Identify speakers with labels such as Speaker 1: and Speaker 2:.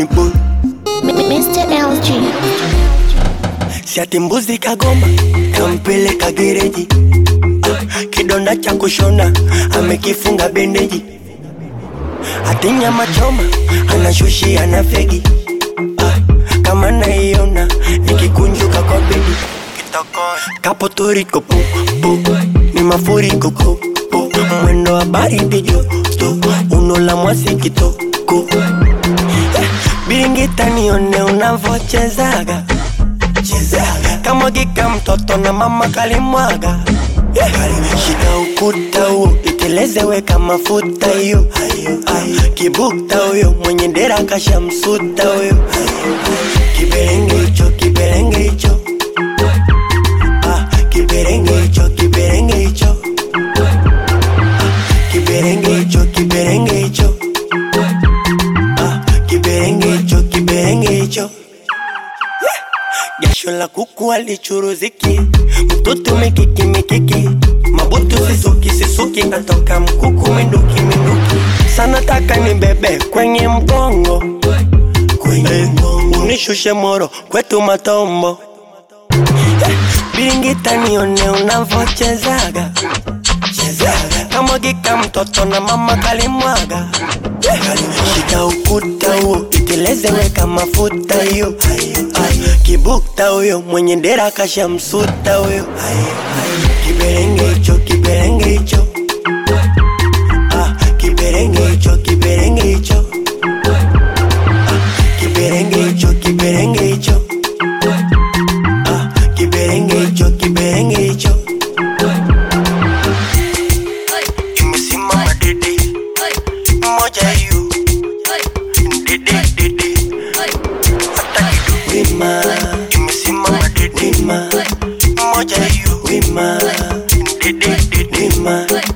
Speaker 1: Danny boy
Speaker 2: Mr. LG.
Speaker 1: Siati mbuzi kagoma kampeleka gereji Ah, kidonda cha kushona amekifunga bendeji ati nyama choma anashushia na fegi Ah, kama naiona nikikunjuka kwa bedi kapo toriko pu pu ni mafuriko pu pu mwendo wa baridi joto uno la mwasi kitoko Eh, biringita nione unavochezaga chezaga kamwagika mtoto na mama kalimwaga Yeah. shika ukuta huo iteleze weka mafuta hiyo Ah, kibukta huyo mwenye dera kashamsuta huyo kiberenge hicho kiberenge hicho Ah, kiberenge hicho kiberenge hicho Ah, kiberenge hicho kiberenge hicho Ah, kiberenge hicho kiberenge hicho jasho la kuku alichuruziki mtoto mikiki mikiki mabutu sisuki sisuki natoka mkuku minduki minduki sana taka ni bebe kwenye mgongo kwenye mgongo unishushe moro kwetu matombo Eh, biringita nione unavochezaga chezaga kamwagika mtoto na mama kalimwaga Eh, shika ukuta huo iteleze weka mafuta hiyo Ah, kibukta huyo mwenye dera kashamsuta huyo kiberenge hicho kiberenge hicho Ah, kiberenge hicho kiberenge hicho Ah, kiberenge hicho kiberenge hicho Ah, kiberenge hicho kiberenge hicho imesimama dede moja hiyo dede dede hata kidogo wima imesimama dede wima moja hiyo wima dede dede wima